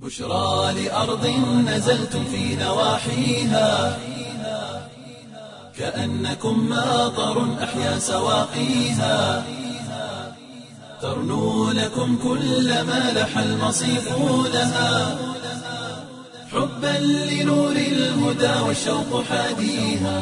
بشرى لأرض نزلتم في نواحيها كأنكم ماطر أحيا سواقيها ترنو لكم كل ما لح المصيف لها حبا لنور الهدى والشوق حاديها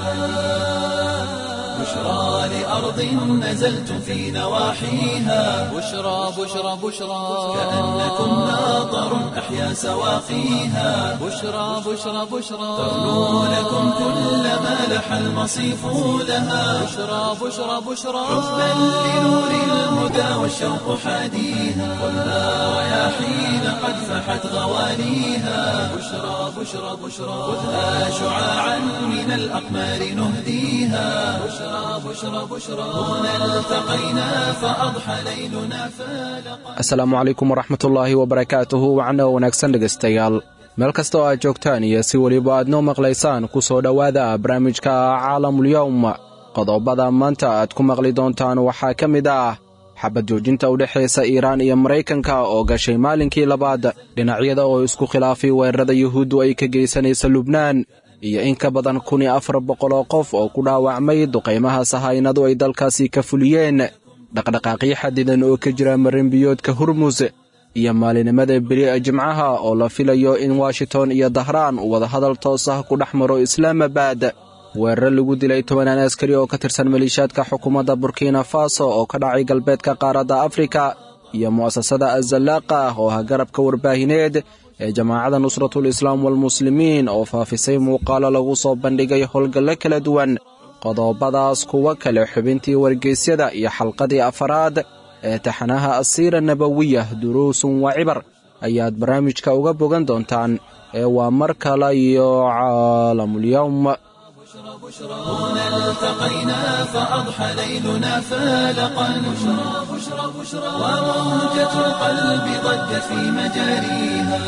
بشرى لأرض نزلتم في نواحيها بشرى بشرى بشرى كأنكم ماطر أحيا سواقيها بشرى بشرى بشرى ترنو لكم كل ما لح المصيف لها بشرى بشرى بشرى حبا لنور الهدى والشوق حاديها والنار رياحين قد فحت غواليها بشرى بشرى بشرى خذها شعاعا من الأقمار نهديها بشرى بشرى بشرى هنا التقينا فأضحى ليلنا فالقا asalaamu calaykum waraxmatullaahi wabarakaatuhu wacno wanaagsan dhegaystayaal meel kasta oo aad joogtaan iyo si weliba aad noo maqlaysaan ku soo dhowaada barnaamijka caalamulyowm qodobada maanta aad ku maqli doontaan waxaa ka mid ah xabad joojinta u dhexaysa iiraan iyo maraykanka oo gashay maalinkii labaad dhinacyada oo isku khilaafay weerarada yuhuuddu ay ka geysanaysa lubnaan iyo in ka badan kun iyo afar boqol oo qof oo ku dhaawacmay duqaymaha sahaynadu ay dalkaasi ka fuliyeen dhaqdhaqaaqyo xadidan oo ka jira marinbiyoodka hurmus iyo maalinimada beri jimcaha oo la filayo in washington iyo dahraan uu wadahadal toos ah ku dhex maro islaamabad weeraro lagu dilay tobanaan askari oo ka tirsan maliishaadka xukuumadda burkina faso oo ka dhacay galbeedka qaaradda afrika iyo mu'asasada azallaaqa oo ah garabka warbaahineed ee jamaacadda nusratul islaam walmuslimiin oo faafisay muuqaalo lagu soo bandhigay howlgallo kala duwan qodobadaas kuwa kale xubintii wargeysyada iyo xalqadii afaraad ee taxanaha asiira nabawiya duruusun wa cibar ayaad barnaamijka uga bogan doontaan ee waa mar kale iyo caalamulyowm هنا التقينا فأضحى ليلنا فالقا بشرى بشرى بشرى وموجة القلب ضجت في مجاريها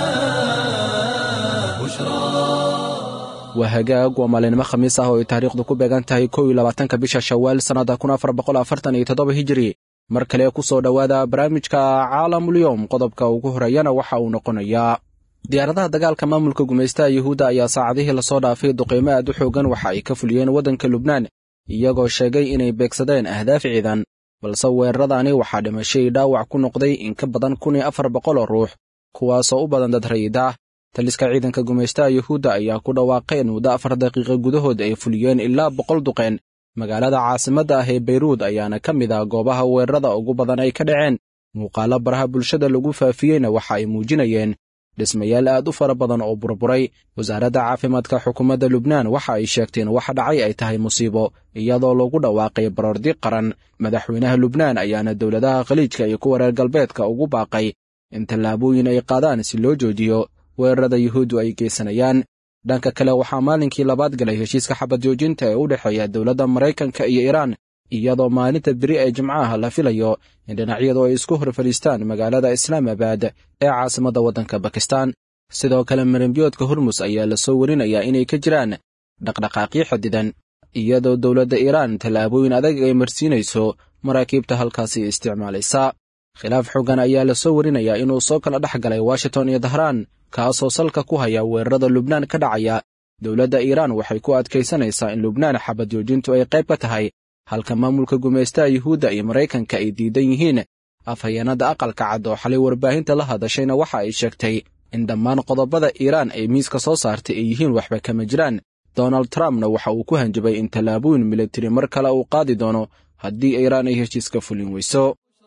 بشرى waa hagaag waa maalinimo khamiis ah oo ay taariikhdu ku beegan tahay kow iyo labaatanka bisha shawaal sannadda kun afar boqol afartan iyo toddoba hijiri mar kale ku soo dhowaada barnaamijka caalamulyowm qodobka ugu horeeyana waxa uu noqonayaa diyaaradaha dagaalka maamulka gumaystaha yuhuudda ayaa saacadihii lasoo dhaafay duqaymo aad u xoogan waxa ay ka fuliyeen waddanka lubnaan iyagoo sheegay inay beegsadeen ahdaaf ciidan balse weeraradaani waxaa dhimashay dhaawac ku noqday in ka badan kun iyo afar boqol oo ruux kuwaasoo u badan dad rayid ah taliska ciidanka gumaystaha yuhuudda ayaa ku dhawaaqay in muddo afar daqiiqa gudahood ay fuliyeen ilaa boqol duqeen magaalada caasimadda ah ee beyruud ayaana ka mid ah goobaha weerarada ugu badan ay ka dhaceen muuqaalo baraha bulshada lagu faafiyeyna waxa ay muujinayeen dhismayaal aad u fara badan oo burburay wasaaradda caafimaadka xukuumadda lubnaan waxa ay sheegteen waxa dhacay ay tahay musiibo iyadoo lagu dhawaaqay baroordi qaran madaxweynaha lubnaan ayaana dowladaha khaliijka iyo kuwa reer galbeedka ugu baaqay in tallaabooyin ay qaadaan si loo joojiyo weerarada yuhuuddu ay geysanayaan dhanka kale waxaa maalinkii labaad galay heshiiska xabad joojinta ee u dhexeeya dowladda maraykanka iyo iiraan iyadoo maalinta beri ee jimcaha la filayo in dhinacyadu ay isku hor fadhiistaan magaalada islaamabad ee caasimadda waddanka bakistan sidoo kale marinbiyoodka hormus ayaa la soo warinayaa inay ka jiraan dhaqdhaqaaqyo xadidan iyadoo dowladda iiraan tallaabooyin adag ay marsiinayso maraakiibta halkaasi isticmaalaysa khilaaf xoogan ayaa la soo warinayaa inuu soo kala dhex galay washington iyo dahraan kaasoo salka ku haya weerarada lubnaan ka dhacaya dowladda iiraan waxay ku adkaysanaysaa in lubnaan xabad joojintu ay qayb ka tahay halka maamulka gumaystaha yuhuudda iyo maraykanka ay diidan yihiin afhayeenadda aqalka cad oo xalay warbaahinta la hadashayna waxa ay sheegtay in dhammaan qodobada iiraan ay miiska soo saartay ay yihiin waxba kama jiraan donald trumpna waxa uu ku hanjabay in tallaabooyin militari mar kale uu qaadi doono haddii iiraan ay heshiiska fulin weyso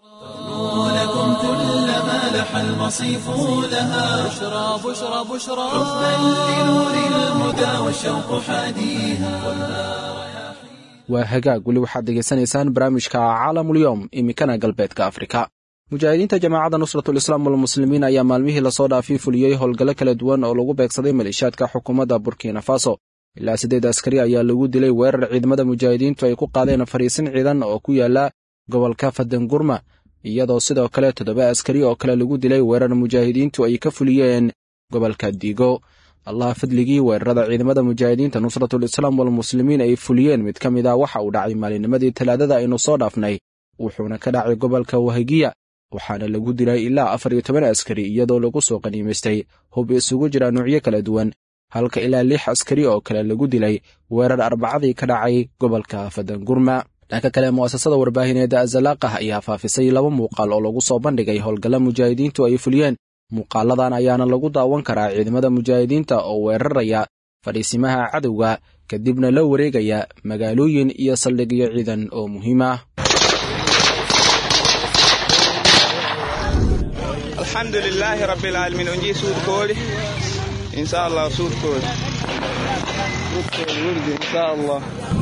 لكم كل ما لح المصيف لها بشرى بشرى بشرى حبا لنور الهدى والشوق حاديها waa hagaag weli waxaad degaysanaysaan barnaamijka caalamulyowm iminkana galbeedka afrika mujaahidiinta jamaacadda nusratul islaam walmuslimiin ayaa maalmihii lasoo dhaafay fuliyey howlgallo kala duwan oo lagu beegsaday maleeshiyaadka xukuumadda burkina faso ilaa siddeed askari ayaa lagu dilay weerar ciidamada mujaahidiintu ay ku qaadeen fariisin ciidan oo ku yaala gobolka fadangurma iyadoo sidoo kale toddoba askari oo kale lagu dilay weerar mujaahidiintu ay ka fuliyeen gobolka diigo allah fadligii weerarada ciidamada mujaahidiinta nusratul islaam walmuslimiin ay fuliyeen mid ka mid ah waxa uu dhacay maalinimadii talaadada aynu soo dhaafnay wuxuuna ka dhacay gobolka wahagiya waxaana lagu dilay ilaa afar iyo toban askari iyadoo lagu soo qaniimaystay hub isugu jira nuucyo kala duwan halka ilaa lix askari oo kale lagu dilay weerar arbacadii ka dhacay gobolka fadangurma dhanka kale mu'asasada warbaahineeda azalaaqah ayaa faafisay laba muuqaal oo lagu soo bandhigay howlgalla mujaahidiintu ay fuliyeen muuqaaladan ayaana lagu daawan karaa ciidamada mujaahidiinta oo weeraraya fadhiisimaha cadowga kadibna la wareegaya magaalooyin iyo saldhigyo ciidan oo muhiim ah alxamdu lilaahi rabbilcaalamiin onjii suudkoodi insha allah suudkoodi suudkoodi wurdi insha allah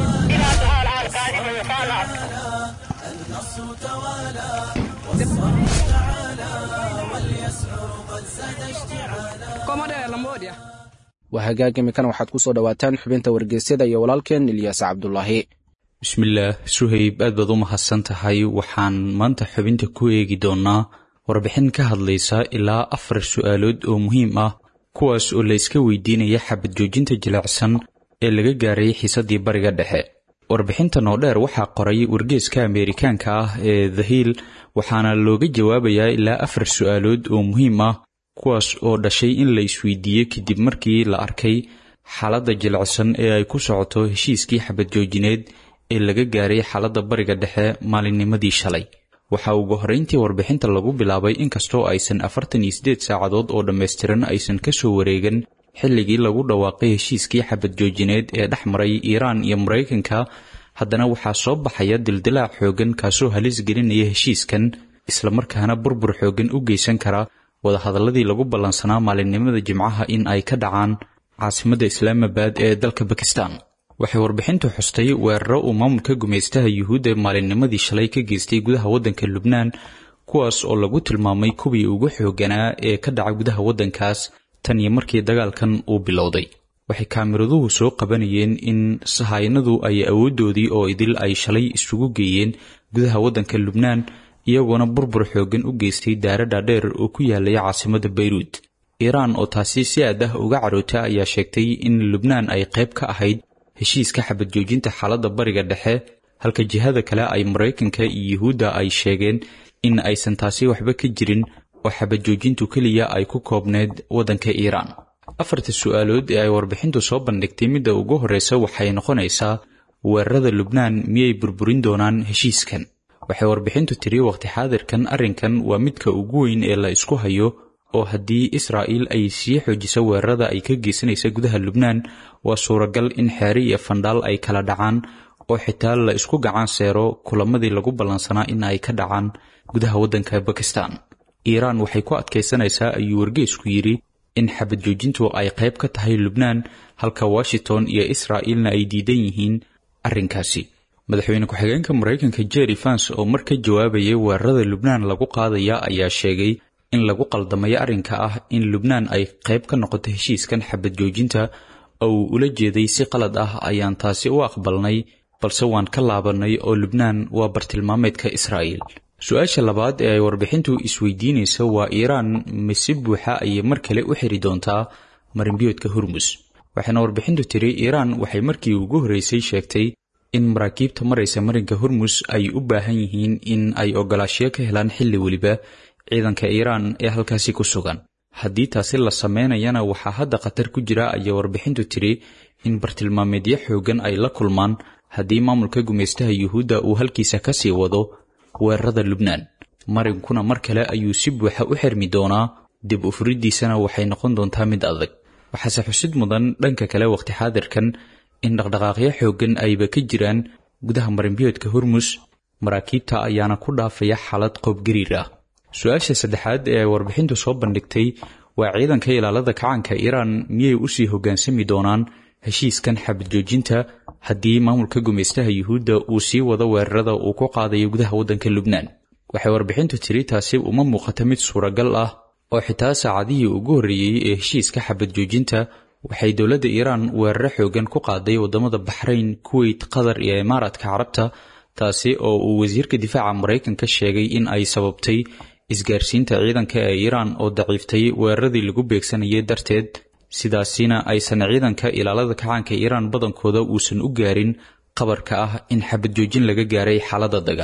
waa hagaag imikan waxaad ku soo dhowaataan xubinta wargeysyada iyo walaalkeen ilyaas cabdulaahi bismillaah suhayb aad baad u mahadsan tahay waxaan maanta xubinta ku eegi doonnaa warbixin ka hadlaysa ilaa afar su'aalood oo muhiim ah kuwaas oo la iska weydiinaya xabad joojinta jilicsan ee laga gaaray xiisaddii bariga dhexe warbixintan oo dheer waxaa qoray wargeeska ameerikaanka ah ee the hill waxaana looga jawaabayaa ilaa afar su'aalood oo muhiim ah kuwaas oo dhashay in la isweydiiyey kadib markii la arkay xaaladda jilicsan ee ay ku socoto heshiiskii xabad joojineed ee laga gaaray xaaladda bariga dhexe maalinnimadii shalay waxaa ugu horrayntii warbixinta lagu bilaabay inkastoo aysan afartan iyo siddeed saacadood oo dhammaystiran aysan ka soo wareegan xilligii lagu dhawaaqay heshiiskii xabad joojineed ee dhex maray iiraan iyo maraykanka haddana waxaa soo baxaya dildilaac xooggan kaasoo halis gelinaya heshiiskan islamarkaana burbur xooggan u geysan kara wadahadalladii lagu ballansanaa maalinimada jimcaha in ay ka dhacaan caasimadda islaamabad ee dalka bakistan waxay warbixintu xustay weeraro uu maamulka gumaystaha yuhuudda maalinnimadii shalay ka geystay gudaha waddanka lubnaan kuwaas oo lagu tilmaamay kuwii ugu xoogganaa ee ka dhaca gudaha waddankaas tan iyo markii dagaalkan uu bilowday waxay kaamiraduhu soo qabanayeen in sahaynadu ay awooddoodii oo idil ay shalay isugu geeyeen gudaha waddanka lubnaan iyagoona burbur xooggan u geystay daara dhaadheer oo ku yaalaya caasimadda bayruud iiraan oo taasi si aad ah uga caroota ayaa sheegtay in lubnaan ay qayb ka ahayd heshiiska xabad joojinta xaaladda bariga dhexe halka jihada kale ay maraykanka iyo yuhuudda ay sheegeen in aysan taasi waxba ka jirin oo xabad joojintu keliya ay ku koobneyd waddanka iiraan afarta su'aalood ee ay warbixintu soo bandhigtay midda ugu horreysa waxay noqonaysaa weerarada lubnaan miyay burburin doonaan heshiiskan waxay warbixintu tiri waqti xaadirkan arrinkan waa midka ugu weyn ee la isku hayo oo haddii israa'iil ay sii xoojiso weerarada ay ka geysanaysa gudaha lubnaan waa suuragal in xeere iyo fandhaal ay kala dhacaan oo xitaa la isku gacan seero kulamadii lagu ballansanaa in ay ka dhacaan gudaha waddanka bakistan iiraan waxay ku adkaysanaysaa ayuu wargeesku yidhi in xabad joojintu ay qayb ka tahay lubnaan halka washington iyo israa'iilna ay diidan yihiin arrinkaasi madaxweyne ku-xigeenka maraykanka jerry fans oo mar ka jawaabayay weerarada lubnaan lagu qaadaya ayaa sheegay in lagu qaldamayo arrinka ah in lubnaan ay qayb ka noqoto heshiiskan xabad joojinta oo uu ula jeeday si qalad ah ayaan taasi u aqbalnay balse waan ka laabannay oo lubnaan waa bartilmaameedka israa'iil su-aasha labaad ee ay warbixintu isweydiinaysa waa iiraan mise buuxa ayay mar kale u xiri doontaa marinbiyoodka hormus waxayna warbixintu tiri iiraan waxay markii ugu horreysay sheegtay in maraakiibta maraysa marinka hormus ay u baahan yihiin in ay ogolaashiyo ka helaan xilli weliba ciidanka iiraan ee halkaasi ku sugan haddii taasi la sameynayana waxaa hadda khatar ku jira ayaa warbixintu tiri in bartilmaameedyo xooggan ay la kulmaan haddii maamulka gumaystaha yuhuudda uu halkiisa ka sii wado weerarada lubnaan marinkuna mar kale ayuu si buuxa u xirmi doonaa dib u furiddiisana waxay noqon doontaa mid adag waxaase xusid mudan dhanka kale waqti xaadirkan in dhaqdhaqaaqyo xooggan ayba ka jiraan gudaha marinbiyoodka hormus maraakiibta ayaana ku dhaafaya xaalad qoobgariir ah su-aasha saddexaad ee ay warbixintu soo bandhigtay waa ciidanka ilaalada kacanka iiraan miyay usii hoggaansami doonaan heshiiskan xabad joojinta haddii maamulka gumaystaha yuhuudda uu sii wado weerarada uu ku qaadayo gudaha waddanka lubnaan waxay warbixintu tiri taasi uma muuqata mid suuragal ah oo xitaa saacadihii ugu horreeyey ee heshiiska xabad joojinta waxay dowladda iiraan weeraro xooggan ku qaaday waddamada baxrayn kuweyt qatar iyo imaaraadka carabta taasi oo uu wasiirka difaaca maraykanka sheegay in ay sababtay isgaarsiinta ciidanka ee iiraan oo daciiftay weeraradii lagu beegsanayay darteed sidaasina aysan ciidanka ilaalada kacaanka iiraan badankooda uusan u gaarin qabarka ah in xabad joojin laga gaaray xaaladda dagaal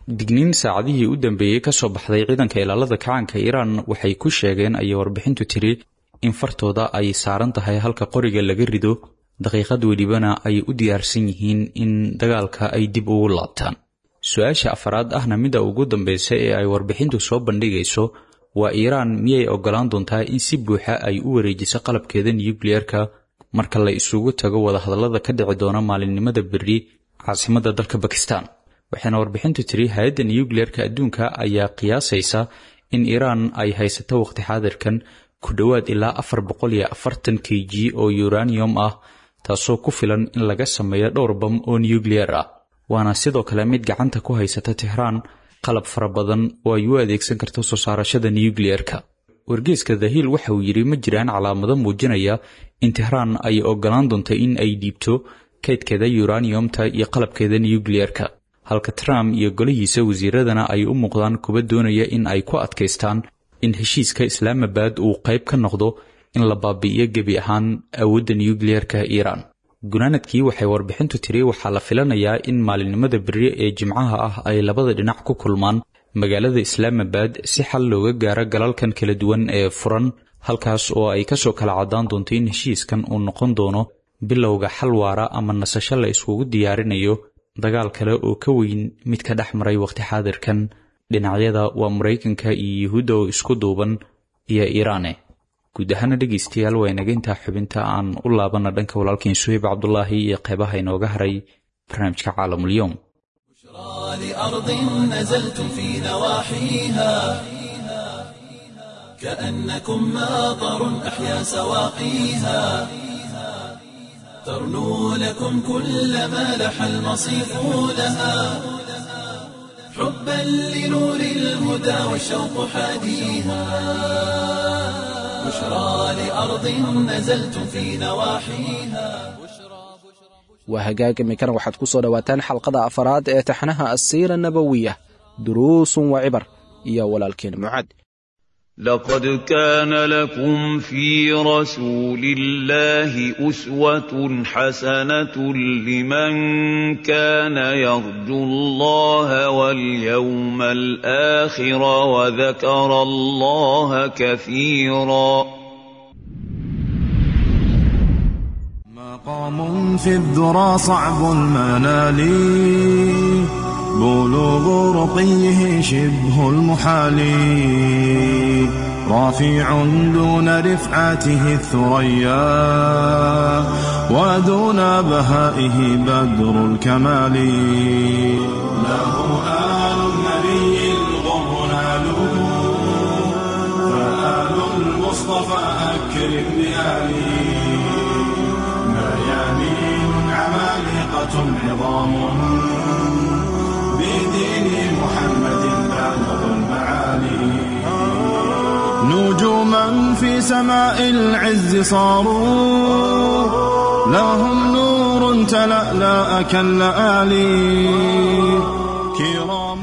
digniin saacadihii u dambeeyey ka soo baxday ciidanka ilaalada kacaanka iiraan waxay ku sheegeen ayay warbixintu tiri in fartooda ay saaran tahay halka qoriga laga rido daqiiqad welibana ay u diyaarsan yihiin in dagaalka ay dib ugu laabtaan su-aasha afaraad ahna midda ugu dambeysa ee ay warbixintu soo bandhigayso waa iiraan miyay ogolaan doontaa in si buuxa ay u wareejiso qalabkeeda nukliyeerka marka la isugu tago wadahadallada ka dhici doona maalinimada berri caasimadda dalka bakistan waxayna warbixintu tiri hay-adda nukliyeerka adduunka ayaa qiyaasaysa in iiraan ay haysato waqti xaadirkan ku dhowaad ilaa afar boqol iyo afartan k g oo uranium ah taasoo ku filan in laga sameeyo dhowr bam oo nukliyer ah waana sidoo kale mid gacanta ku haysata tehraan qalab fara badan oo ay u adeegsan karto soo saarashada nukliyeerka wargeeska dahiil waxa uu yidhi ma jiraan calaamado muujinaya in tehraan ay ogolaan doonto in ay dhiibto kaydkeeda uraniumta iyo qalabkeeda nukliyeerka halka trump iyo golihiisa wasiiradana ay u muuqdaan kuwa doonaya in ay ku adkaystaan in heshiiska islaamabad uu qayb ka noqdo in la baabi'iyo gebi ahaan awoodda nukliyeerka iiraan gunaanadkii waxay warbixintu tiri waxaa la filanayaa in maalinimada berri ee jimcaha ah ay labada dhinac ku kulmaan magaalada islaamabad si xal looga gaaro galalkan kala duwan ee furan halkaas oo ay kasoo kala caddaan doonto in heshiiskan uu noqon doono bilowga xal waara ama nasasho la iskugu diyaarinayo dagaal kale oo ka weyn mid ka dhex maray waqti xaadirkan dhinacyada waa maraykanka iyo yuhuudda oo isku duuban iyo iiraane guud ahaana dhegaystayaal waa inaga intaa xubinta aan u laabana dhanka walaalkiin suhayb cabdulaahi iyo qeybaha inooga haray barnaamijka caalamulyoom لأرض نزلتم في نواحيها كأنكم ماطر أحيا سواقيها ترنو لكم كل ما لح المصيف لها حبا لنور الهدى والشوق حاديها بشرى لأرض نزلتم في نواحيها waa hagaag iminkana waxaad ku soo dhowaataan xalqada afaraad ee taxnaha asiira nabowiya duruusun wa cibar iyo walaalkeen mucaad لقد كان لكم في رسول الله أسوة حسنة لمن كان يرجو الله واليوم الآخر وذكر الله كثيرا مقام في الذرى صعب المنال بلوغ رقيه شبه المحال رافع دون رفعته الثريا ودون بهائه بدر الكمال له آل النبي الغر نالوا فآل المصطفى أكرم بآله ميامين عمالقة عظام بدين محمد بالغ المعالي نجوما في سماء العز صاروا لهم نور تلألأ كاللآلي كرام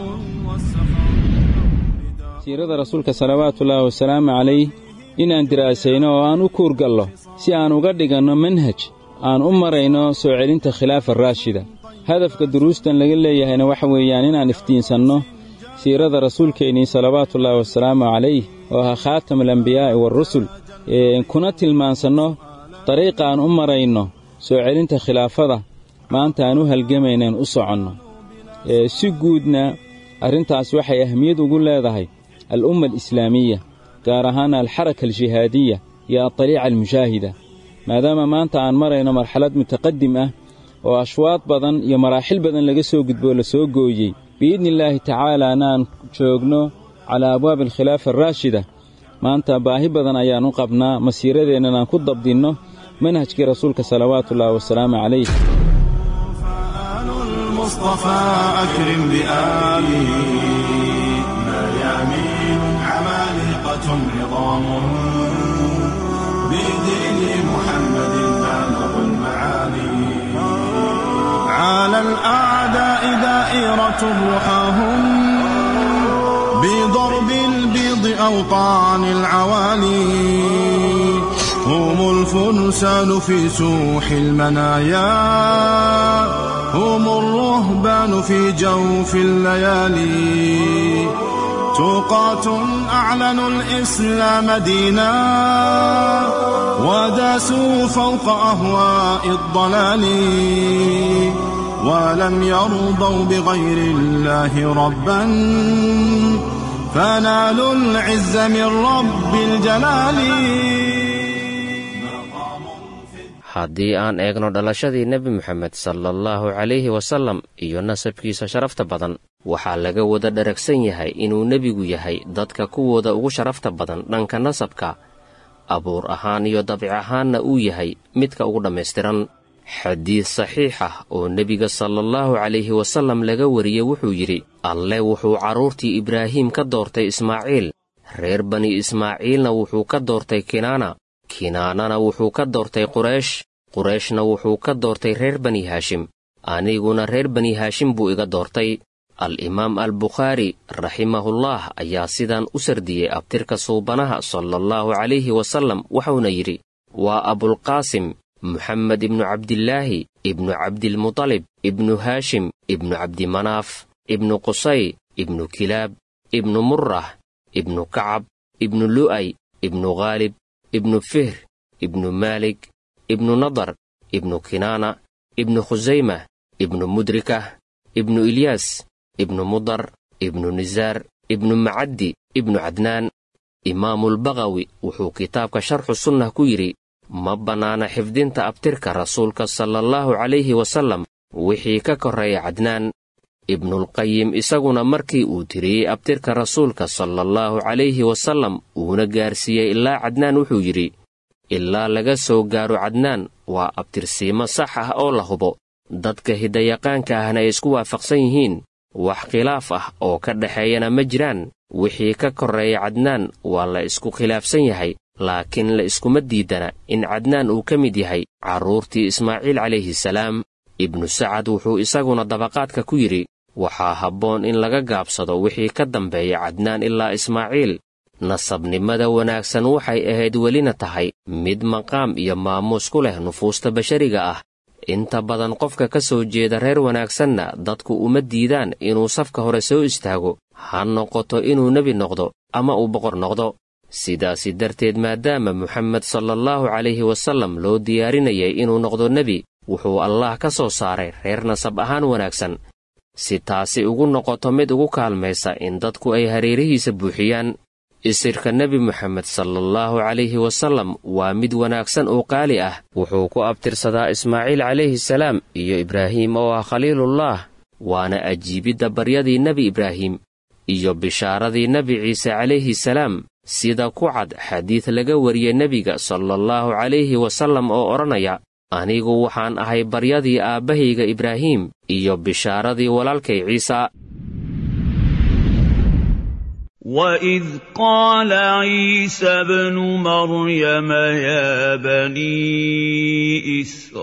siirada rasuulka salawaatullaahi wasalaamu calayh inaan diraasayno oo aan u kuurgallo si aan uga dhiganno manhaj aan u marayno soo celinta khilaafa raashida hadafka duruustan laga leeyahayna waxa weeyaan inaan iftiinsanno siirada rasuulkeennii salawaatullaahi wasalaamu calayh oo ahaa khaatamulambiyaa'i waarusul kuna tilmaansanno dariiqa aan u marayno soo celinta khilaafada maanta aan u halgamaynaan u soconno si guudna arrintaas waxay ahmiyad ugu leedahay al'umma alislaamiya gaar ahaan alxaraka aljihaadiya iyo adariica almushaahida maadaama maanta aan marayno marxalad mutaqadim ah oo ashwaad badan iyo maraaxil badan laga soo gudboo la soo gooyey biidnillaahi tacaalaana aan joogno calaa abwaabi alkhilaafa araashida maanta baahi badan ayaan u qabnaa masiiradeennan aan ku dabdinno manhajkii rasuulka salawaatullaahi wasalaamu calayh المصطفى أكرم بآله ميامين عمالقة عظام بدين محمد بالغ المعالي على الأعداء دائرة رحاهم بضرب البيض أوطان العوالي هم الفرسان في سوح المنايا هم الرهبان في جوف الليالي توقاة أعلنوا الإسلام دينا وداسوا فوق أهواء الضلال ولم يرضوا بغير الله ربا فنالوا العز من رب الجلال haddii aan eegno dhalashadii nebi moxamed sala allahu calayhi wasallam iyo nasabkiisa sharafta badan waxaa laga wada dharagsan yahay inuu nebigu yahay dadka kuwooda ugu sharafta badan dhanka nasabka abuur ahaan iyo dabic ahaanna uu yahay midka ugu dhammaystiran xadiid saxiix ah oo nebiga salaallahu calayhi wasallam laga wariyey wuxuu yidhi alle wuxuu carruurtii ibraahim ka doortay ismaaciil reer bani ismaaciilna wuxuu ka doortay kinaana kinaanana wuxuu ka doortay quraysh qurayshna wuxuu ka doortay reer bani haashim aniguna reer bani haashim buu iga doortay al-imaam albukhaari raximahullah ayaa sidaan u sardiyey abtirka suubanaha salaallahu calayhi wasallam wuxuuna yidhi waa abulqaasim moxamed ibnu cabdilaahi ibnu cabdilmutalib ibnu haashim ibnu cabdimanaaf ibnu qusay ibnu kilaab ibnu murrah ibnu kacab ibnu lu'ay ibnu khaalib ibnu fihr ibnu maalik ibnu nadar ibnu kinaana ibnu khusaymah ibnu mudrikah ibnu ilyaas ibnu mudar ibnu nisaar ibnu macaddi ibnu cadnaan imaamulbaqawi wuxuu kitaabka sharxu sunnah ku yidhi ma bannaana xifdinta abtirka rasuulka salaallahu calayhi wasallam wixii ka korreeya cadnaan ibnulqayim isaguna markii uu tiriyey abtirka rasuulka salaallahu calayhi wasallam uuna gaarsiiyey ilaa cadnaan wuxuu yidhi ilaa laga soo gaaro cadnaan waa abtirsiimo sax ah oo la hubo dadka hiddayaqaanka ahna ay isku waafaqsan yihiin wax khilaaf ah oo ka dhexeeyana ma jiraan wixii ka korreeya cadnaan waa la isku khilaafsan yahay laakiin la iskuma diidana in cadnaan uu ka mid yahay carruurtii ismaaciil calayhi salaam ibnu sacad wuxuu isaguna dabaqaadka ku yidhi waxaa habboon in laga gaabsado wixii ka dambeeya cadnaan ilaa ismaaciil nasabnimada wanaagsan waxay ahayd welina tahay mid maqaam iyo maamuus ku leh nufuusta bashariga ah inta badan qofka ka soo jeeda reer wanaagsanna dadku uma diidaan inuu safka hore soo istaago ha noqoto inuu nebi noqdo ama uu boqor noqdo sidaasi darteed maadaama moxamed salaallahu calayhi wasallam loo diyaarinayay inuu noqdo nebi wuxuu allaah ka soo saaray reer nasab ahaan wanaagsan si taasi ugu noqoto mid ugu kaalmaysa in dadku ay hareerihiisa buuxiyaan isirka nebi moxamed salaallahu calayhi wasallam waa mid wanaagsan oo qaali ah wuxuu ku abtirsadaa ismaaciil calayhi salaam iyo ibraahim oo ah khaliilullah waana ajiibidda baryadii nebi ibraahim iyo bishaaradii nebi ciise calayhi salaam sida ku cad xadiid laga wariyey nebiga salaallahu calayhi wasallam oo odhanaya anigu waxaan ahay baryadii aabbahayga ibraahim iyo bishaaradii walaalkay ciisa وإذ قال عيسى ابن مريم يا بني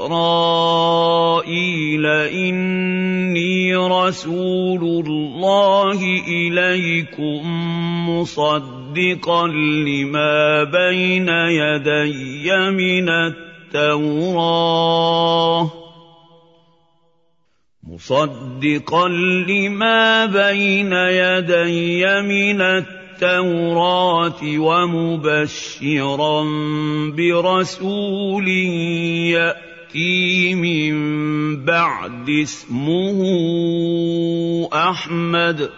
إسرائيل إني رسول الله إليكم مصدقا لما بين يدي من التوراه مصدقا لما بين يدي من التوراة ومبشرا برسول يأتي من بعد اسمه أحمد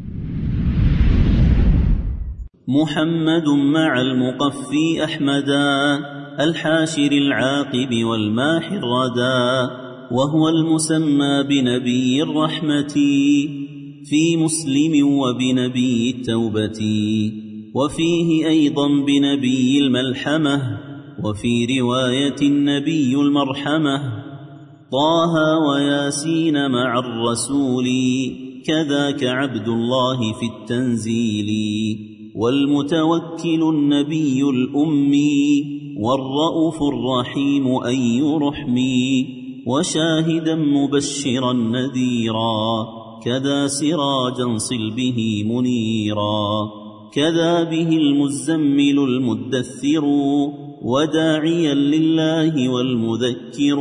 محمد مع المقفي أحمدا الحاشر العاقب والماحي الردى وهو المسمى بنبي الرحمة في مسلم وبنبي التوبة وفيه أيضا بنبي الملحمة وفي رواية النبي المرحمة طه وياسين مع الرسول كذاك عبد الله في التنزيل والمتوكل النبي الأمي والرؤوف الرحيم أي رحمي وشاهدا مبشرا نذيرا كذا سراجا صل به منيرا كذا به المزمل المدثر وداعيا لله والمذكر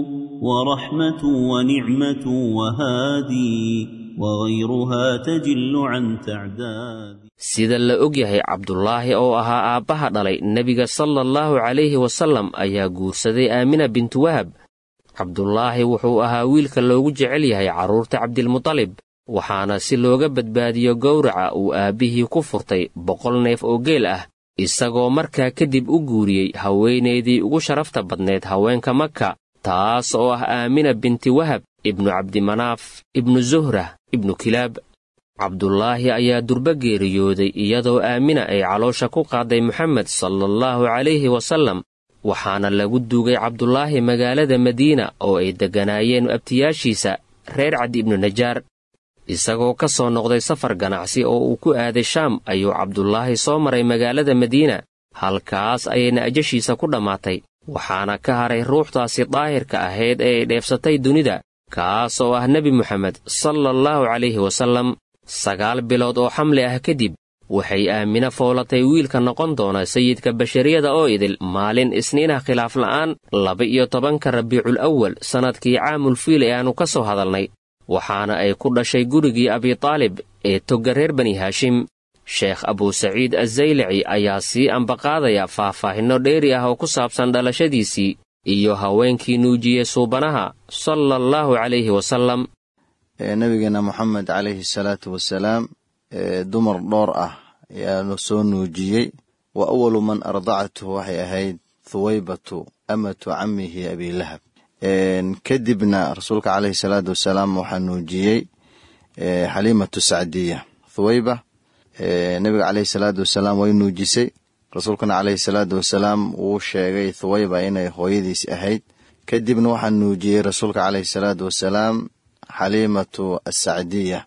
ورحمة ونعمة وهادي وغيرها تجل عن تعداد sida la og yahay cabdulaahi oo ahaa aabbaha dhalay nebiga sala allahu calayhi wasallam ayaa guursaday aamina bintu wahab cabdulaahi wuxuu ahaa wiilka loogu jecel yahay carruurta cabdilmutalib waxaana si looga badbaadiyo gowraca uu aabbihii ku furtay boqol neef oo geel ah isagoo markaa kadib u guuriyey haweenaydii ugu sharafta badneed haweenka maka taas oo ah aamina binti wahab ibnu cabdimanaaf ibnu zuhra ibnu kilaab cabdulaahi ayaa durba geeriyooday iyadoo aamina ay caloosha ku qaaday moxamed salaallahu calayhi wasallam waxaana lagu duugay cabdulaahi magaalada madiina oo ay degganaayeen abtiyaashiisa reer cadi ibnu najaar isagoo ka soo noqday safar ganacsi oo uu ku aaday shaam ayuu cabdulaahi soo maray magaalada madiina halkaas ayayna ajashiisa ku dhammaatay waxaana ka haray ruuxdaasi daahirka ahayd ee ay dheefsatay dunida kaas oo ah nebi moxamed sala allahu calayhi wasallam sagaal bilood oo xamli ah kadib waxay aamina foolatay wiilka noqon doona sayidka bashariyada oo idil maalin isniinah khilaaf la'aan laba-iyo tobanka rabiicul awal sannadkii caamul fiil ee aannu ka soo hadalnay waxaana ay ku dhashay gurigii abitaalib ee togga reer bani haashim sheekh abuusaciid azaylaci ayaa sii ambaqaadaya faahfaahinno dheeri ah oo ku saabsan dhalashadiisii iyo haweenkii nuujiyey suubanaha sala allahu calayhi wasallam nabigeena moxamed calayhi salaatu wasalaam dumar dhowr ah ayaanu soo nuujiyey wa awalu man ardacathu waxay ahayd thuwaybatu amatu camihi abilahab kadibna rasuulka caleyhi salaatu wasalaam waxaa nuujiyey xaliimatu sacdiya thuwayba nebiga caleyhi salaatu wasalaam way nuujisay rasuulkana caleyhi salaatu wasalaam wuu sheegay thuwayba inay hooyadiis ahayd kadibna waxaa nuujiyey rasuulka caleyhi salaatu wasalaam xaliimatu asacdiya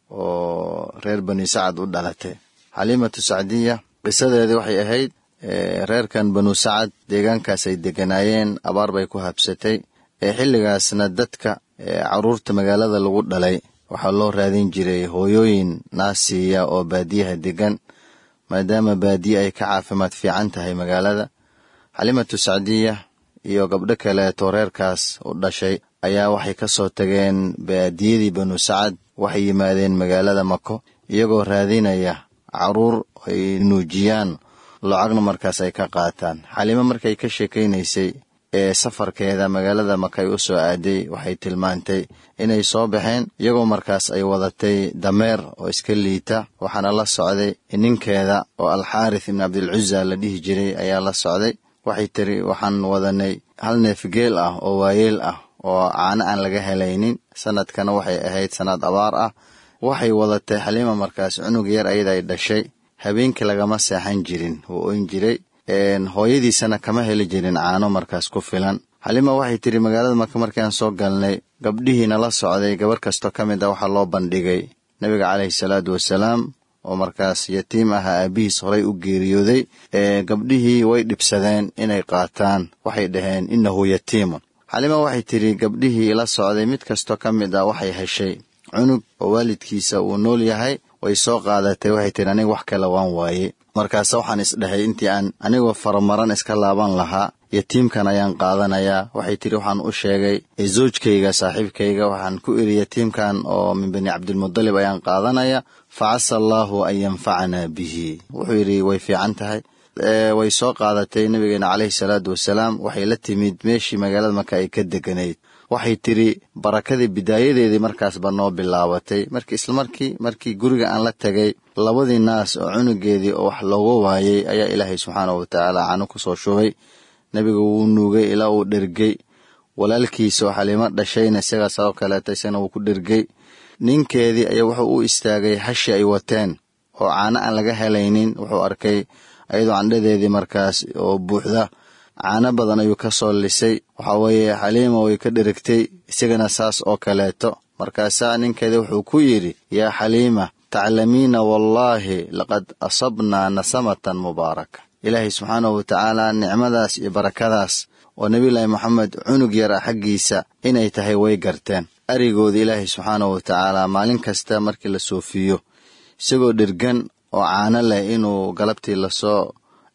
oo reer bani sacad u dhalatay xaliimatu sacdiya qisadeedii waxay ahayd reerkan banu sacad deegaankaas ay deganaayeen abaar bay ku habsatay ee xilligaasna dadka caruurta magaalada lagu dhalay waxaa loo raadin jiray hooyooyin naasiya oo baadiyaha degan maadaama baadiye ay ka caafimaad fiican tahay magaalada xaliimatu sacdiya iyo gabdho kaleeto reerkaas u dhashay ayaa waxay ka soo tageen baadiyadii banu sacad waxay yimaadeen magaalada mako iyagoo raadinaya caruur ay nuujiyaan lacagna markaas ay ka qaataan xaliimo markay ka sheekaynaysay ee safarkeeda magaalada maka ay u soo aaday waxay tilmaantay inay soo baxeen iyagoo markaas ay wadatay dameer oo iska liita waxaana la socday ninkeeda oo alxaarith ibn cabdilcuza la dhihi jiray ayaa la socday waxay tiri waxaan wadanay hal neef geel ah oo waayeel ah oo caano aan laga helaynin sanadkana waxay ahayd sanad abaar ah waxay wadatay xaliima markaas cunug yar ayada ay dhashay habeenkii lagama seexan jirin wuu oyn jiray hooyadiisana kama heli jirin caano markaas ku filan xaliima waxay tiri magaalada marka markii aan soo galnay gabdhihiina la socday gabar kastoo ka mid ah waxaa loo bandhigay nebiga caleyhi salaatu wasalaam oo markaas yatiim ahaa aabihiis horay u geeriyooday gabdhihii way dhibsadeen inay qaataan waxay dhaheen innahu yatiimun xalima waxay tidhi gabdhihii la socday mid kastoo ka mid ah waxay heshay cunug oo waalidkiisa uu nool yahay way soo qaadatay waxay tidhi aniga wax kale waan waaye markaase waxaan isdhahay intii aan anigoo faramaran iska laaban lahaa yatiimkan ayaan qaadanayaa waxay tidhi waxaan u sheegay zoojkayga saaxiibkayga waxaan ku iri yatiimkan oo min bani cabdilmudalib ayaan qaadanaya fa casa allaahu an yanfacanaa bihi wuxuu yidhi way fiican tahay way soo qaadatay nabigeena caleyhi salaatu wasalaam waxay la timid meeshii magaalada marka ay ka deganayd waxay tidhi barakadii bidaayadeedii markaasba noo bilaabatay markii islamarkii markii guriga aan la tegay labadii naas oo cunugeedii oo wax looga waayey ayaa ilaahay subxaanahu watacaala cano ku soo shubay nebiga wuu nuugay ilaa uu dhergey walaalkiisa oo xaliimo dhashayna isagaas oo kaleeta isagana wuu ku dhergey ninkeedii ayaa wuxuu u istaagay hashi ay wateen oo caano aan laga helaynin wuxuu arkay ayadoo candhadeedii markaas oo buuxda caano badan ayuu ka soo lisay waxaa weeye xaliima way ka dherigtay isagana saas oo kaleeto markaasaa ninkeeda wuxuu ku yidhi yaa xaliima taclamiina wallaahi laqad asabnaa nasamatan mubaaraka ilaahay subxaanahu watacaala nicmadaas iyo barakadaas oo nebiyulaahi moxamed cunug yar ah xaggiisa inay tahay way garteen arigooda ilaahay subxaanahu watacaala maalin kasta markii la soofiyo isagoo dhergan oo caano leh inuu galabtii lasoo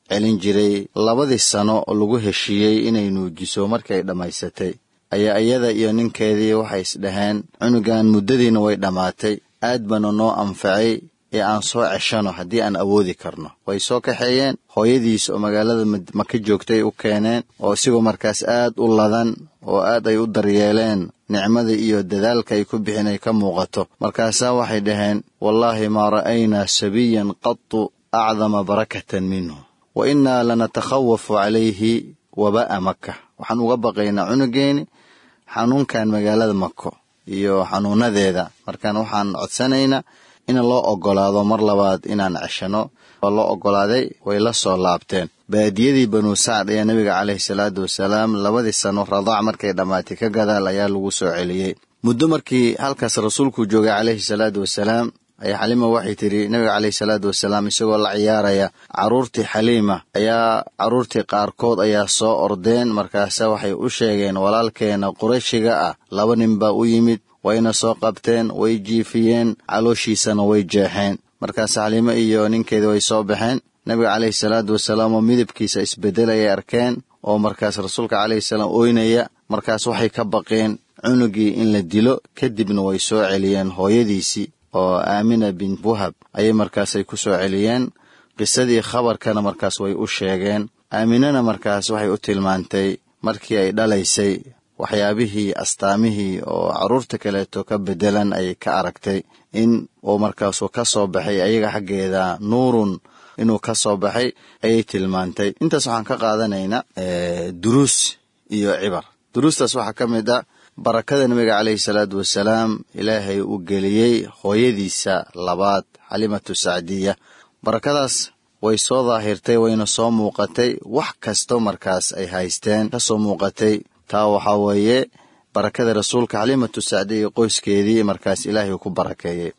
celin jiray labadii sano oo lagu heshiiyey inay nuujiso markay dhammaysatay ayaa iyada iyo ninkeedii waxay isdhaheen cunugan muddadiina way dhammaatay aad baana noo anfacay ee aan soo ceshano haddii aan awoodi karno way soo kaxeeyeen hooyadiis oo magaalada maka joogtay u keeneen oo isigoo markaas aad u ladan oo aad ay u daryeeleen nicmada iyo dadaalka ay ku bixin ay ka muuqato markaasaa waxay dhaheen wallaahi maa ra'aynaa sabiyan qatu acdama barakatan minhu wa innaa lanatakhawafu calayhi waba'a maka waxaan uga baqaynaa cunugeeni xanuunkan magaalada mako iyo xanuunadeeda markaan waxaan codsanaynaa in loo oggolaado mar labaad inaan ceshano waa loo oggolaaday way la soo laabteen baadiyadii banu sacd ayaa nebiga caleyhi salaatu wasalaam labadii sano radaac markay dhammaatay ka gadaal ayaa lagu soo celiyey muddo markii halkaas rasuulku joogay caleyhi salaatu wasalaam ayaa xaliima waxay tidhi nebiga caleyhi salaatu wasalaam isagoo la ciyaaraya carruurtii xaliima ayaa carruurtii qaarkood ayaa soo ordeen markaase waxay u sheegeen walaalkeena qurayshiga ah laba nin baa u yimid wayna soo qabteen way jiifiyeen calooshiisana way jeexeen markaas xaliimo iyo ninkeedii way soo baxeen nebiga caleyhi salaatu wasalaam oo midabkiisa isbeddel ayay arkeen oo markaas rasuulka caleyhi salaam oynaya markaas waxay ka baqeen cunugii in la dilo kadibna way soo celiyeen hooyadiisii oo aamina bint wahab ayay markaasay ku soo celiyeen qisadii khabarkana markaas way u sheegeen aaminana markaas waxay u tilmaantay markii ay dhalaysay waxyaabihii astaamihii oo carruurta kaleeto ka beddelan ayay ka aragtay in uu markaasuu ka soo baxay ayaga xaggeeda nuurun inuu ka soo baxay ayay tilmaantay intaas waxaan ka qaadanaynaa duruus iyo cibar duruustaas waxaa ka mid ah barakada nebiga caleyhi salaatu wasalaam ilaahay uu geliyey hooyadiisa labaad xalimatu sacdiya barakadaas way soo daahirtay wayna soo muuqatay wax kasto markaas ay haysteen ka soo muuqatay taa waxaa weeye barakada rasuulka xalimatu sacdiya iyo qoyskeedii markaas ilaahay ku barakeeyey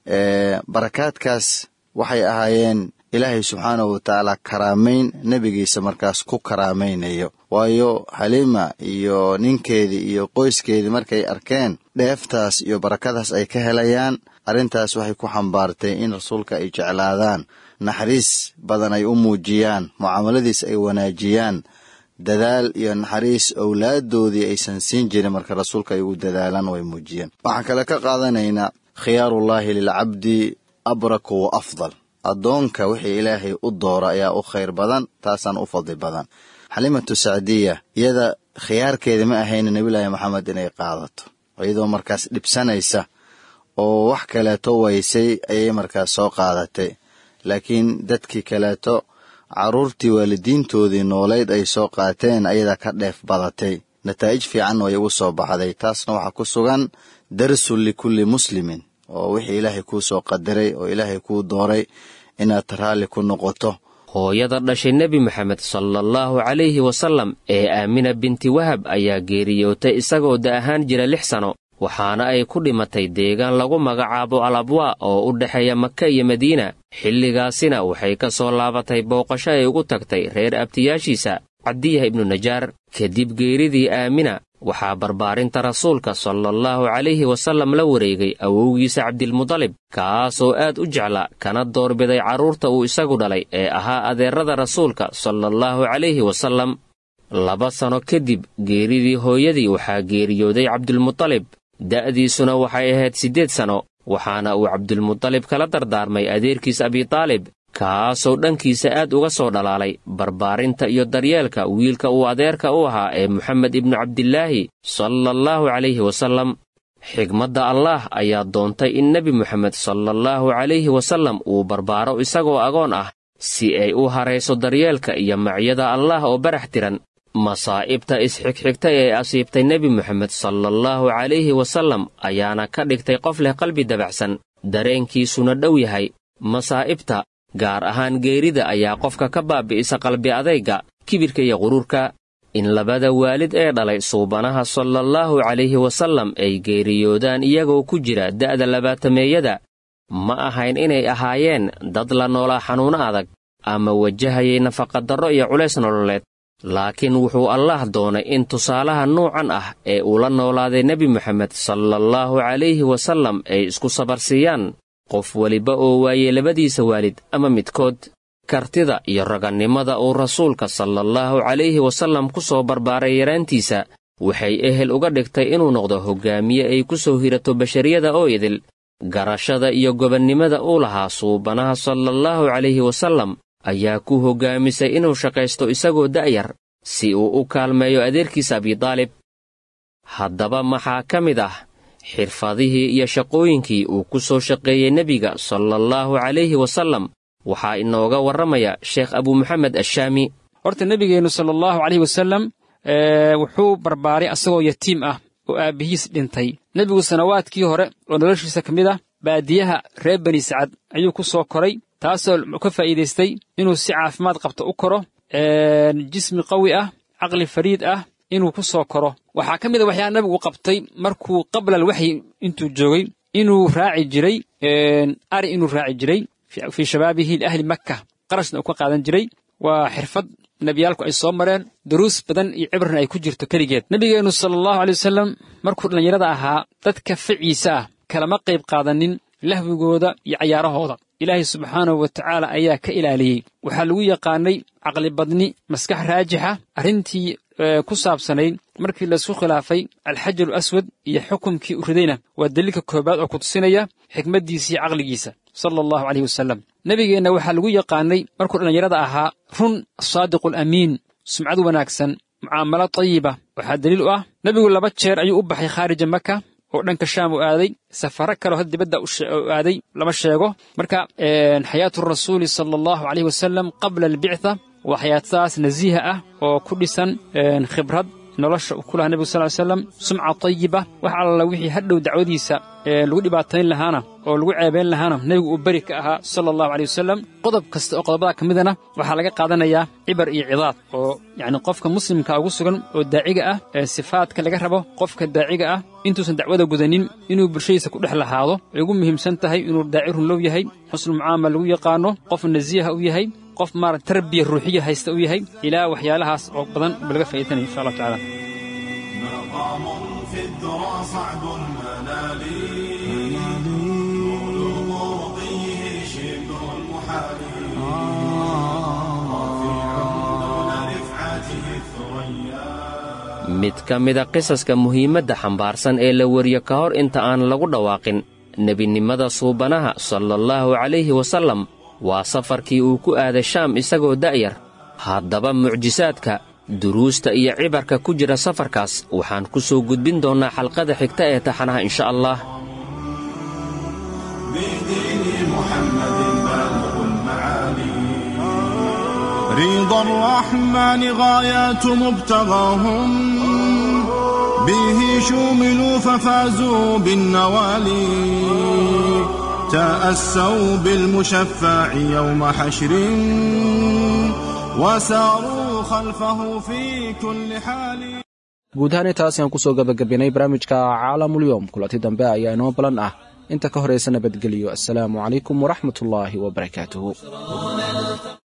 barakaadkaas waxay ahaayeen ilaahay subxaanahu watacaala karaamayn nebigiisa markaas ku karaamaynayo waayo xaliima iyo ninkeedii iyo qoyskeedii markay arkeen dheeftaas iyo barakadaas ay ka helayaan arrintaas waxay ku xambaartay in rasuulka ay jeclaadaan naxariis badan ay u muujiyaan mucaamaladiis ay wanaajiyaan dadaal iyo naxariis owlaaddoodii aysan siin jirin marka rasuulka ay u dadaalaan way muujiyeen waxaan kale ka qaadanaynaa khiyaarullaahi lilcabdi abraku wa afdal addoonka wixii ilaahay u dooro ayaa u khayr badan taasaan u fadli badan xalimatu sacdiya iyada khiyaarkeeda ma ahayna nebilaahi maxamed inay qaadato iyadoo markaas dhibsanaysa oo wax kaleeto waysay ayay markaas soo qaadatay laakiin dadkii kaleeto carruurtii waalidiintoodii noolayd ay soo qaateen ayadaa ka dheef badatay nataa'ij fiican way ugu soo baxday taasna waxaa ku sugan darsun likulli muslimin oo wixii ilaahay kuu soo qadaray oo ilaahay kuu dooray inaad raalli ku noqoto hooyada dhashay nebi moxamed sala allahu calayhi wasallam ee aamina binti wahab ayaa geeriyootay isagoo da ahaan jira lix sano waxaana ay ku dhimatay deegaan lagu magacaabo al abwaa oo u dhexeeya maka iyo madiina xilligaasina waxay ka soo laabatay booqasho ay ugu tagtay reer abtiyaashiisa cabdiyah ibnu najaar kadib geeridii aamina waxaa barbaarinta rasuulka sala allahu calayhi wasallam la wareegay awowgiisa cabdilmudalib kaasoo aad u jecla kana doorbiday carruurta uu isagu dhalay ee ahaa adeerada rasuulka sala allahu calayhi wasallam laba sano kadib geeridii hooyadii waxaa geeriyooday cabdulmudalib da'diisuna waxay ahayd siddeed sano waxaana uu cabdulmudalib kala dardaarmay adeerkiis abitaalib kaasoo dhankiisa aad uga soo dhalaalay barbaarinta iyo daryeelka wiilka uu adeerka u ahaa ee moxamed ibnu cabdilaahi sala allahu calayhi wasallam xigmadda allaah ayaa doontay in nebi moxamed sala allahu calayhi wasallam uu barbaaro isagoo agoon ah si ay u harayso daryeelka iyo macyada allaah oo barax tiran masaa'ibta isxigxigta ee asiibtay nebi moxamed sala allahu calayhi wasallam ayaana ka dhigtay qof leh qalbi dabacsan dareenkiisuna dhow yahay masaa'ibta gaar ahaan geerida ayaa qofka ka baabi'isa qalbi adayga kibirka iyo quruurka in labada waalid ee dhalay suubanaha sala allahu calayhi wasallam ay geeriyoodaan iyagoo ku jira da'da labaatameeyada ma ahayn inay ahaayeen dad la noolaa xanuuno adag ama wajahayay nafaqadarro iyo culays nololeed laakiin wuxuu allaah doonay in tusaalaha nuucan ah ee uu la noolaaday nebi moxamed sala allahu calayhi wasallam ay isku sabarsiiyaan qof weliba oo waayey labadiisa waalid ama midkood kartida iyo ragannimada uu rasuulka sala allahu calayhi wasallam ku soo barbaaray yaraantiisa waxay ehel uga dhigtay inuu noqdo hoggaamiye ay ku soo hirato bashariyada oo idil garashada iyo gobannimada uu lahaa suubanaha sala allahu calayhi wasallam ayaa ku hoggaamisay inuu shaqaysto isagoo da'yar si uu u kaalmeeyo adeerkiisa abidaalib haddaba maxaa ka mid ah xirfadihii iyo shaqooyinkii uu ku soo shaqeeyey nebiga sala allahu calayhi wasallam waxaa inooga warramaya sheekh abuu maxamed ashaami horta nebigeennu sala allahu calayhi wasallam wuxuu barbaaray asagoo yatiim ah oo aabbihiis dhintay nebigu sanawaadkii hore oo noloshiisa ka mid ah baadiyaha reer bani sacad ayuu ku soo koray taasoo ka faa'iidaystay inuu si caafimaad qabto u koro jismi qawi ah caqli fariid ah inuu ku soo koro waxaa ka mid a waxyaa nabigu qabtay markuu qabla alwaxyi intuu joogay inuu raaci jiray ari inuu raaci jiray fii shabaabihi liahli makka qarashna uu ka qaadan jiray waa xirfad nebiyaalku ay soo mareen duruus badan iyo cibrna ay ku jirto keligeed nebigeennu sala allahu aley wasalam markuu dhallinyarada ahaa dadka ficiisa ah kalama qayb qaadanin lahwigooda iyo cayaarahooda ilaahay subxaanahu wa tacaala ayaa ka ilaaliyey waxaa lagu yaqaanay caqlibadni maskax raajixa arrintii ku saabsanayd markii laisku khilaafay alxajaru aswad iyo xukumkii u ridayna waa daliilka koobaad oo ku tusinaya xikmaddiisa iyo caqligiisa sala allahu caleyhi wasalam nebigeenna waxaa lagu yaqaanay markuu dhallinyarada ahaa run saadiqu alamiin sumcad wanaagsan mucaamalo tayiba waxaa daliil u ah nebigu laba jeer ayuu u baxay khaarija maka oo dhanka shaam u aaday safaro kaleo had dibadda u aaday lama sheego marka xayaatu rasuuli sala allahu caleyhi wasalam qabla albictha waa xayaatadaas nasiiha ah oo ku dhisan khibrad nolosha uu ku lahaa nebigu sal ly slam sumca tayiba wax alla wixii hadhow dacwadiisa lagu dhibaatayn lahaana oo lagu ceebayn lahaana nebigu uu beri ka ahaa sala allahu aleyh wasalam qodob kasta oo qodobada ka midana waxaa laga qaadanayaa cibar iyo cidaad oo yacni qofka muslimka ugu sugan oo daaciga ah ee sifaadka laga rabo qofka daaciga ah intuusan dacwada gudanin inuu bulshadiisa ku dhex lahaado ay ugu muhiimsan tahay inuu daaci runlow yahay xusnulmucaamala lagu yaqaano qof nasiiha u yahay qof maara tarbiya ruuxiya haysta u yahay ilaa waxyaalahaas oo badan ba laga faa'iidanaya insha allahu tacala مقام في الذرى صعب المنال بلوغ رقيه شبه المحال رفيع دون رفعته الثريا mid ka mida qisaska muhiimadda xambaarsan ee la wariyo ka hor inta aan lagu dhawaaqin nebinimada suubanaha sala allahu calayhi wasallam waa safarkii uu ku aaday shaam isagoo da'yar haddaba mucjisaadka duruusta iyo cibarka ku jira safarkaas waxaan ku soo gudbin doonnaa xalqada xigta ee taxanaha insha allah بدين محمد بالغ المعالي رضا الرحمن غايات مبتغاهم به شوملوا ففازوا بالنوالي تأسوا بالمشفع يوم حشر وساروا خلفه في كل حال guud ahaan intaas ayaan kusoo gabagabinay barnaamijka caalamulyoom kulanti dambe ayaa inoo balan ah inta ka horaysa nabadgelyo assalaamu calaykum waraxmatullaahi wabarakaatuhu